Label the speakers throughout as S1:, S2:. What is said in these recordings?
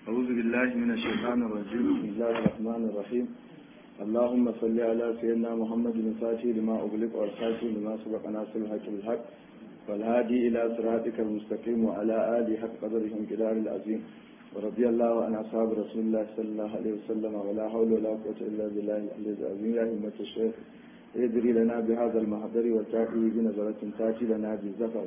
S1: أعوذ بالله من الشيطان الرجيم بسم الله الرحمن الرحيم اللهم صل على سيدنا محمد الفاتح لما أغلق والخاتم لما سبق ناصر الحق بالحق والهادي إلى صراطك المستقيم وعلى آله حق قدره انقدار العظيم ورضي الله عن أصحاب رسول الله صلى الله عليه وسلم ولا حول ولا قوة إلا بالله العلي العظيم يا همة الشيخ ادري لنا بهذا المحضر والتاتي بنظرة تاتي لنا بالزفر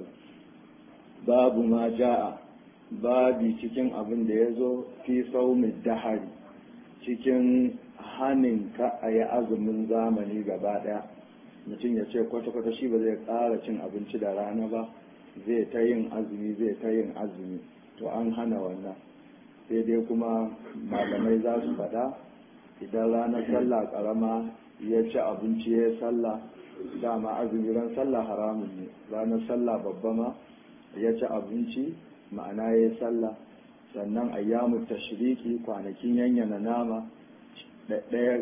S1: باب ما جاء babi cikin abin da ya zo fi saumin dahari cikin hanin ka a yi azumin zamani gaba daya mutum ya ce kwata-kwata shi ba zai ƙara cin abinci da rana ba zai ta yin azumi zai ta yin azumi to an hana wannan sai dai kuma malamai za su faɗa idan ranar sallah ƙarama ya ci abinci ya sallah dama azumi ran sallah haramun ne ranar sallah babba ma ya ci abinci ma'ana ya yi sallah sannan ayyamu tashriki kwanakin yanyana nama ɗaya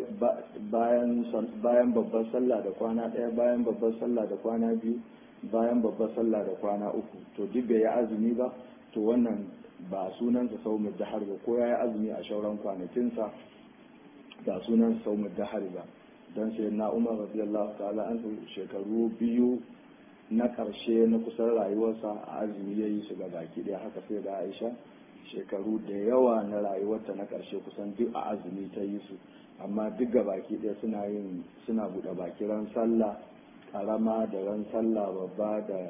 S1: bayan babbar sallah da kwana ɗaya bayan babbar sallah da kwana biyu bayan babbar sallah da kwana uku to duk bai yi azumi ba to wannan ba sunansa saumin dahar ba ko ya yi azumi a shauran kwanakinsa ba sunansa saumin dahar ba don sai na umar radiyallahu ta'ala an shekaru biyu na ƙarshe na kusan rayuwarsa a azumi ya yi su ga baki ɗaya haka sai da aisha shekaru da yawa na rayuwarta na ƙarshe kusan duk a azumi ta yi su amma duk ga baki ɗaya suna yin suna buɗe baki ran sallah ƙarama da ran sallah babba da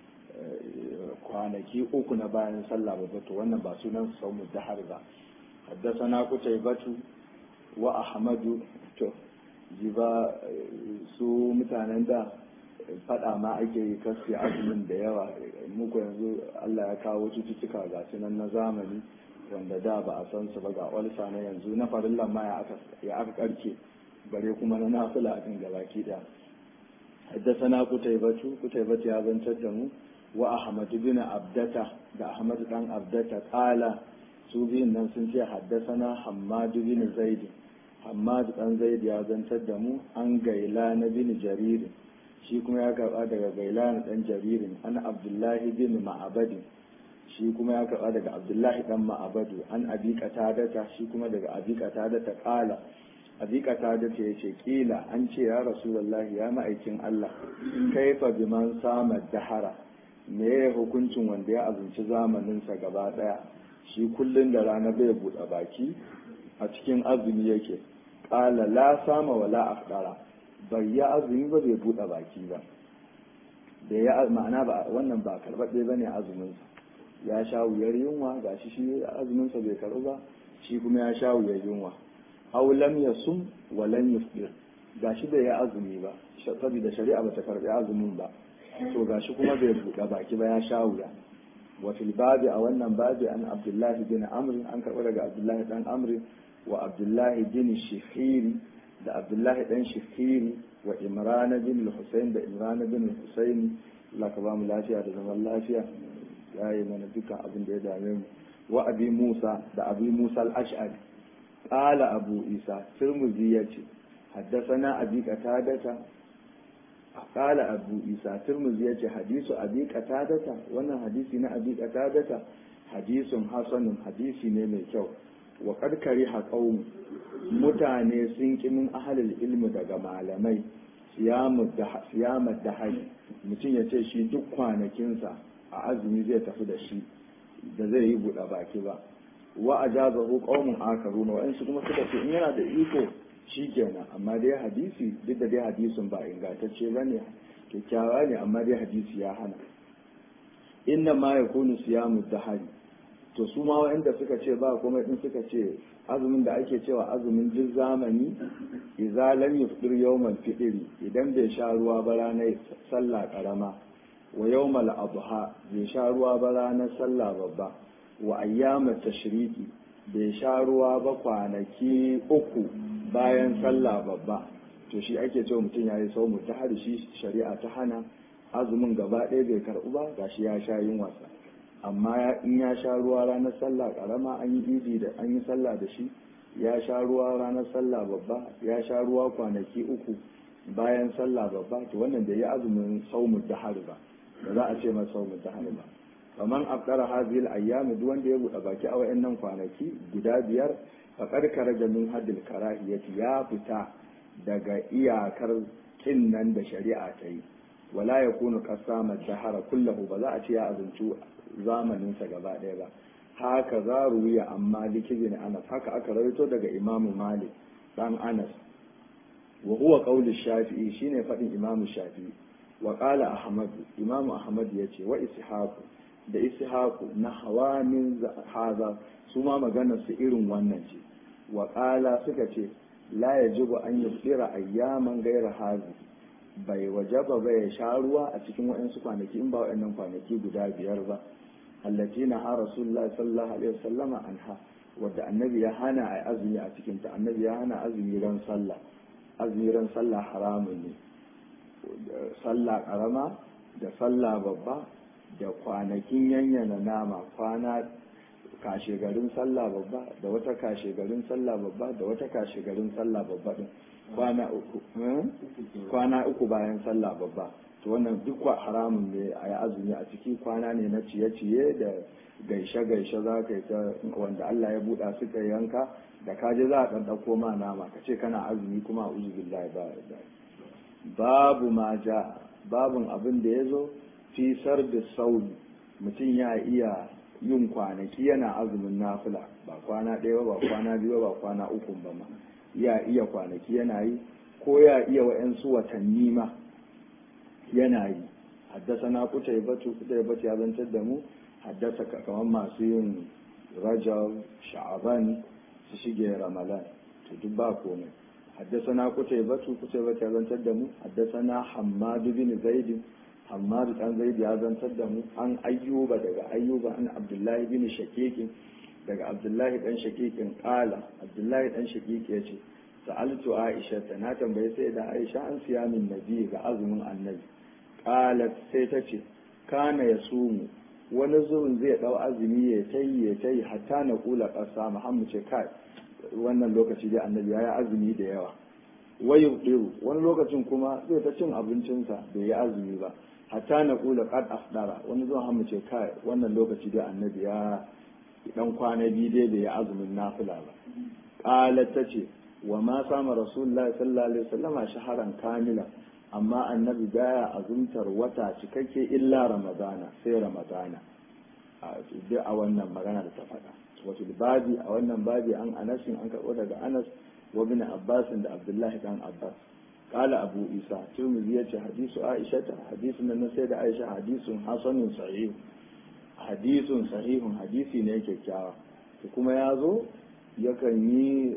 S1: kwanaki uku na bayan sallah babba to wannan ba sunan su sau dahar ba haddasa na batu wa ahmadu to jiba su mutanen da fada ma ake yi kasi azumin da yawa muku yanzu Allah ya kawo cututtuka ga nan na zamani wanda da ba a san su ba ga olsa na yanzu na farillan ma ya aka karke bare kuma na nafila din gabaki da haddasana kutaybatu kutaybatu ya zantar da mu wa ahmad bin abdata da ahmad dan abdata qala su biyun nan sun ce haddasana hammad bin zaid hammad dan zaid ya zantar da mu an gaila na bin jarir shi kuma ya karba daga gailan dan jaririn an abdullahi bin ma'abadi shi kuma ya karba daga abdullahi dan ma'abadu an abi qatadata shi kuma daga abi qatadata qala abi qatadata yace kila an ce ya rasulullahi ya ma'aikin Allah kaifa biman sama dahara me ya hukuncin wanda ya azunci zamanin sa gaba daya shi kullun da rana bai buɗe baki a cikin azumi yake qala la sama wala afdara bai ya azumi ba bai buɗe baki ba da ya ma'ana ba wannan ba karɓaɗɗe ba ne azuminsa ya sha wuyar yunwa ga shi shi azuminsa bai karɓu ba shi kuma ya sha wuyar yunwa aw lam yasum wa lam yufdir ga shi bai ya azumi ba saboda shari'a bata karɓi azumin ba to ga shi kuma bai buɗe baki ba ya sha wuya wa fil babi a wannan babi an abdullahi bin amr an karɓi daga abdullahi dan amr wa abdullahi bin shihiri da abdullahi dan shifiri wa imrana bin husayn da imrana bin husayn Allah ka ba mu lafiya da zaman lafiya ya yi mana dukkan abin da ya dame mu wa abi musa da abi musa al-ash'ari qala abu isa tirmidhi yace haddathana abi qatadata qala abu isa tirmidhi yace hadisu abi qatadata wannan hadisi na abi qatadata hadisun hasanun hadisi ne mai kyau wa karkari haƙau mutane sun ƙi min ahalil ilmi daga malamai siyamar da hari mutum ya ce shi duk kwanakinsa a azumi zai tafi da shi da zai yi buɗe baki ba wa a jaza ko ƙaunin akaru na wa'insu kuma suka ce in yana da iko shi kenan amma dai hadisi duk da dai hadisin ba ingantacce ba ne kyakkyawa ne amma dai hadisi ya hana inna ma ya kunu siyamu da hari to su ma wa'anda suka ce ba kuma din suka ce azumin da ake cewa azumin duk zamani idza lam yufdir yawmal fitri idan bai sha ruwa ba ranar sallah karama wa yawmal adha bai sha ruwa ba ranar sallah babba wa ayyamat tashriki bai sha ruwa ba kwanaki uku bayan sallah babba to shi ake cewa mutum yayi saumu ta har shi shari'a ta hana azumin gaba ɗaya bai karɓu ba gashi ya sha yin wasa amma in ya sha ruwa ranar sallah karama an yi idi da an yi sallah da shi ya sha ruwa ranar sallah babba ya sha ruwa kwanaki uku bayan sallah babba to wannan da ya azumin saumu dahar ba ba za a ce masa saumu dahar ba faman afdara hadhihi al-ayyam duk wanda ya buɗe baki a wayannan kwanaki guda biyar faqad karaja min haddil karahiyati ya fita daga iyakar kin nan da shari'a ta yi wala yakunu qasama dahara kullahu ba za a ce ya azunci zamanin sa gaba ɗaya ba haka za ruwiya amma likibin anas haka aka rawaito daga imamu malik dan anas wa huwa qawli shafi'i shine fadin imamu shafi'i wa qala ahmad imamu ahmad yace wa ishaq da ishaq na hawamin haza su ma maganar su irin wannan ce wa qala suka ce la yajibu an yusira ayyaman gaira hazi bai wajaba ba ya sha ruwa a cikin waɗansu kwanaki in ba waɗannan kwanaki guda biyar ba allati na ha rasulullah sallallahu alaihi wasallama anha wadda annabi ya hana a azumi a cikin ta annabi ya hana azumi ran sallah azumi ran sallah haramun ne sallah karama da sallah babba da kwanakin yanyana nama kwana kashe garin sallah babba da wata kashe garin sallah babba da wata kashe garin sallah babba din kwana uku kwana uku bayan sallah babba to wannan duk haramun ne a yi azumi a ciki kwana ne na ciye-ciye da gaishe-gaishe za ka yi ta wanda Allah ya buɗa suka yanka da kaje za a ɗan ɗauko ma nama ka ce kana azumi kuma a uzu billahi ba babu ma ja babun abin da ya zo fisar da sauri mutum ya iya yin kwanaki yana azumin nafila ba kwana ɗaya ba kwana biyu ba kwana uku ba ma ya iya kwanaki yana yi ko ya iya wa'yansu watanni ma yana yi haddasa na kuta ya batu kuta ya batu ya zantar da mu haddasa kamar masu yin rajab sha'aban su shige ramadan to duk ba komai haddasa na kuta ya batu kuta ya batu ya zantar da mu haddasa na hammadu bin zaidin hammadu dan zaidi ya zantar da mu an ayyuba daga ayyuba an abdullahi bin shakikin daga abdullahi dan shakikin kala abdullahi dan shakiki ya ce sa'altu aisha ta na tambaye sai da aisha an siya min nabi ga azumin annabi qalat sai ta ce kana ya sumu wani zuwan zai dau azumi ya tayi ya tayi hatta na kula kasa muhammad ce kai wannan lokaci dai annabi ya azumi da yawa wayu diru wani lokacin kuma zai ta cin abincinsa bai yi azumi ba hatta na kula qad afdara wani zuwan hammu ce kai wannan lokaci dai annabi ya dan kwana biyu dai bai yi azumin nafila ba qalat ta ce wa ma sama rasulullahi sallallahu alaihi wasallam shaharan kamila amma annabi baya azumtar wata cikakke illa ramadana sai ramadana a duk a wannan magana da ta faɗa wato babi a wannan babi an anasin an karɓo daga anas wa bin abbas da abdullahi dan abbas قال أبو إيسى ترمذي حديث عائشة حديث من السيدة عائشة حديث حسن صحيح حديث صحيح حديث ne kyakkyawa kuma ya zo yakan yi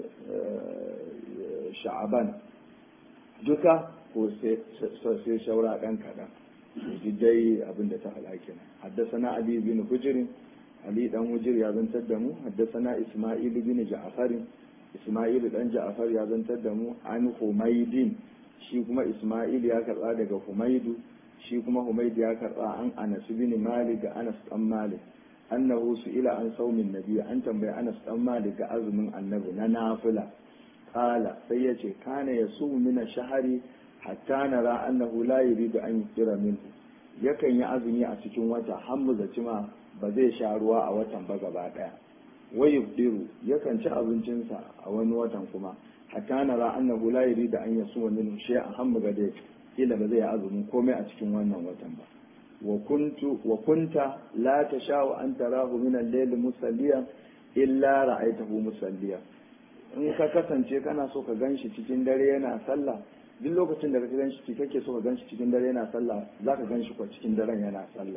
S1: sha'aban duka ko sai shaura ɗan kaɗan dai abin da ta halake haddasana ali bin hujr ali dan hujr ya zantar da mu haddasana isma'il bin ja'far isma'il dan ja'far ya zantar da mu an humaydin shi kuma isma'il ya karba daga humaidu shi kuma humaidu ya karba an anas bin malik ga anas dan malik annahu ila an saumin nabi an tambayi anas dan malik ga azumin annabi na nafila qala sai yace kana yasumu min shahari hatta nara annahu la yuridu an yusira minhu yakan yi azumi a cikin wata har mu zaci ma ba zai sha ruwa a watan ba gaba daya wayubdiru yakan ci abincinsa a wani watan kuma hatta nara annahu la yuridu an yasuma minhu shay'an hamma gade kila ba zai yi azumin komai a cikin wannan watan ba wa kuntu wa kunta la tasha'u an tarahu min al-layl musalliyan illa ra'aytahu musalliyan in ka kasance kana so ka ganshi cikin dare yana sallah duk lokacin da ka ganshi kake so ka ganshi cikin dare yana sallah zaka ganshi ko cikin daren yana sallah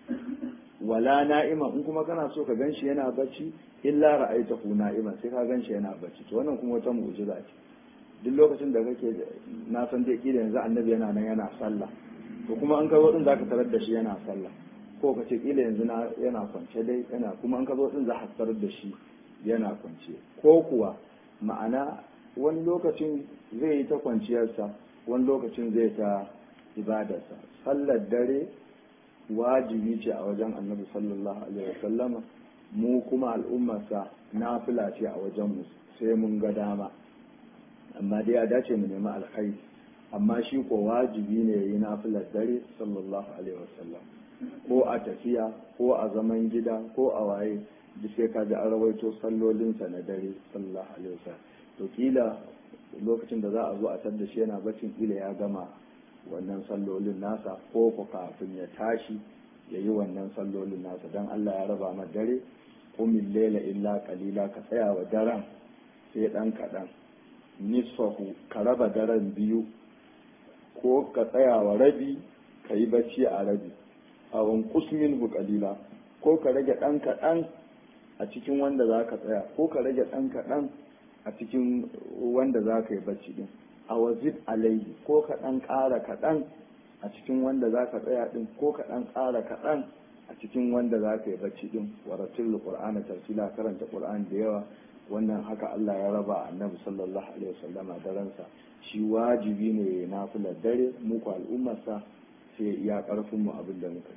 S1: wala na'ima in kuma kana so ka ganshi yana bacci illa ra'aitahu na'iman sai ka ganshi yana bacci to wannan kuma wata mu'jiza ce duk lokacin da kake na san dai kila yanzu annabi yana nan yana sallah to kuma an ka zo din zaka tarar da shi yana sallah ko ka ce kila yanzu na yana kwance dai yana kuma an ka zo din za ka tarar da shi yana kwance ko kuwa ma'ana wani lokacin zai yi ta kwanciyarsa wani lokacin zai ta ibadarsa sallar dare wajibi ce a wajen annabi sallallahu alaihi wasallama mu kuma al'ummarsa nafila ce a wajen mu sai mun ga dama amma dai ya dace mu nemi alkhairi amma shi ko wajibi ne yayi nafilar dare sallallahu alaihi wasallam ko a tafiya ko a zaman gida ko a waye duk sai ka ji an rawaito sallolinsa na dare sallallahu alaihi wasallam to kila lokacin da za a zo a tar shi yana bacin kila ya gama wannan sallolin nasa ko ko kafin ya tashi ya yi wannan sallolin nasa don Allah ya raba ma dare kumin lela illa kalila ka tsaya wa daren sai dan kaɗan nisfahu ka raba daren biyu ko ka tsaya wa rabi ka yi bacci a rabi a kusmin bu kalila ko ka rage ɗan kaɗan a cikin wanda za ka tsaya ko ka rage ɗan kaɗan a cikin wanda za ka yi bacci ɗin a wazid alaihi ko ka ɗan ƙara kaɗan a cikin wanda za ka tsaya ɗin ko ka ɗan ƙara kaɗan a cikin wanda za ka yi bacci ɗin waratul qur'ana tartila karanta qur'an da yawa wannan haka Allah ya raba annabi sallallahu alaihi wasallama daransa shi wajibi ne ya nafilar dare mu ku al'ummarsa sai iya karfin mu abin da muka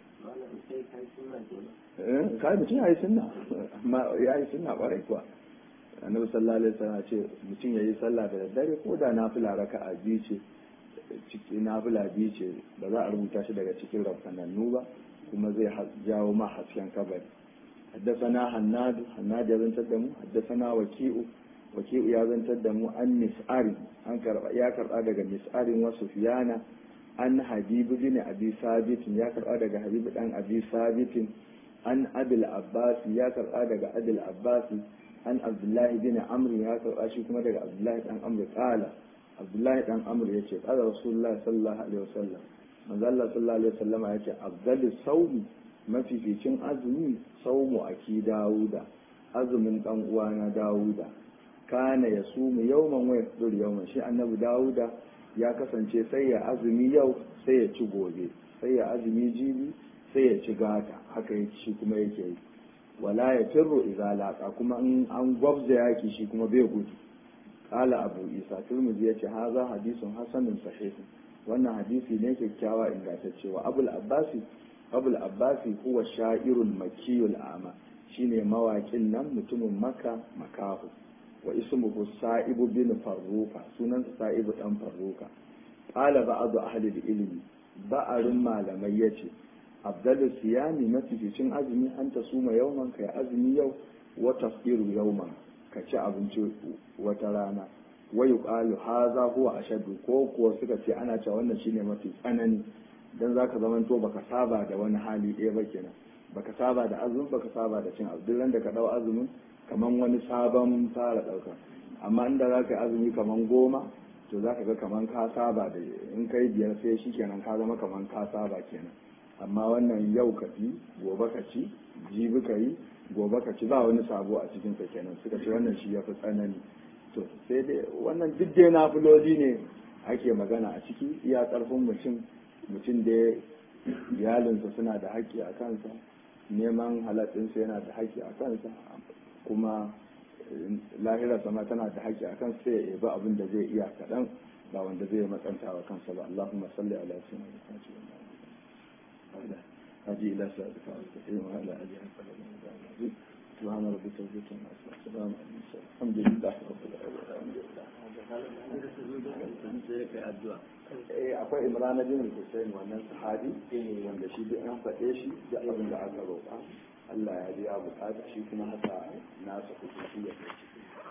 S1: yi kai mutum ya yi sunna amma ya yi sunna kwarai kuwa annabi sallallahu alaihi wasallam ce mutum ya yi sallah da daddare ko da nafila raka'a biyu ce ciki nafila biyu ce ba za a rubuta shi daga cikin rafanannu ba kuma zai jawo ma hasken kabari حدثنا حناد حناد يزن تدمو حدثنا وكيء وكيء يزن تدمو عن مسعر عن كرب يا كرب daga مسعر وسفيان عن حبيب بن ابي ثابت يا كرب daga حبيب دان ابي ثابت عن ابي العباس يا كرب daga ابي العباس عن عبد الله بن عمرو يا كرب shi kuma daga Abdullahi dan Amr qala Abdullahi dan Amr yace qala Rasulullah sallallahu alaihi wasallam manzo Allah sallallahu alaihi wasallam yace afdalus sawmi mafificin azumi saumu aki dawuda azumin dan uwana dawuda kana ya sumu yawman wa yafdur yawman shi annabi dawuda ya kasance sai ya azumi yau sai ya ci gobe sai ya azumi jibi sai ya ci gata haka shi kuma yake yi wala ya firru idza laqa kuma in an gwabza yaki shi kuma bai gudu qala abu isa turmudi yace haza hadisun hasanun sahih wannan hadisi ne kyakkyawa ingantacce wa abul abbasi abul abbasi huwa sha'irul makiyul ama shine mawakin nan mutumin maka makahu wa ismuhu sa'ibu bin farruka sunansa sa'ibu dan farruka qala ba'du ahli ilmi ba'arin malamai yace afdalu siyami mafificin azumi an ta suma yauman kai azumi yau wa tafsiru yauman ka ci abinci wata rana wa yuqalu hadha huwa ashaddu ko kuwa suka ce ana cewa wannan shine mafi tsanani dan zaka zaman to baka saba da wani hali ɗaya ba kenan baka saba da azumin baka saba da cin abu duk da ka dau azumin kaman wani sabon fara ɗauka amma inda za ka yi azumi kaman goma to za ka ga kaman ka saba da in kai biyar sai shi kenan ka zama kaman ka saba kenan amma wannan yau ka ci gobe ka ci jibi ka yi gobe ka ci ba wani sabo a cikin ka kenan suka ce wannan shi ya fi tsanani to sai dai wannan duk dai nafiloli ne ake magana a ciki iya ƙarfin mutum mutum da iyalinsa suna da haƙƙi a kansa neman halatinsa yana da haƙƙi a kansa kuma lahira sama tana da haƙƙi a kansa sai ya yabi abin da zai iya kaɗan ba wanda zai matsanta wa kansa ba Allahumma salli ala sayyidina Muhammad هذه إلى سادة المستقيم وعلى آله وصحبه سبحان ربك رب العزة عما يصفون السلام على المرسلين الحمد لله رب العالمين eh akwai imran bin Hussein wannan sahabi wanda shi duk an faɗe shi da abin da aka roƙa Allah ya biya bukata shi kuma haka nasa kusurci ya kai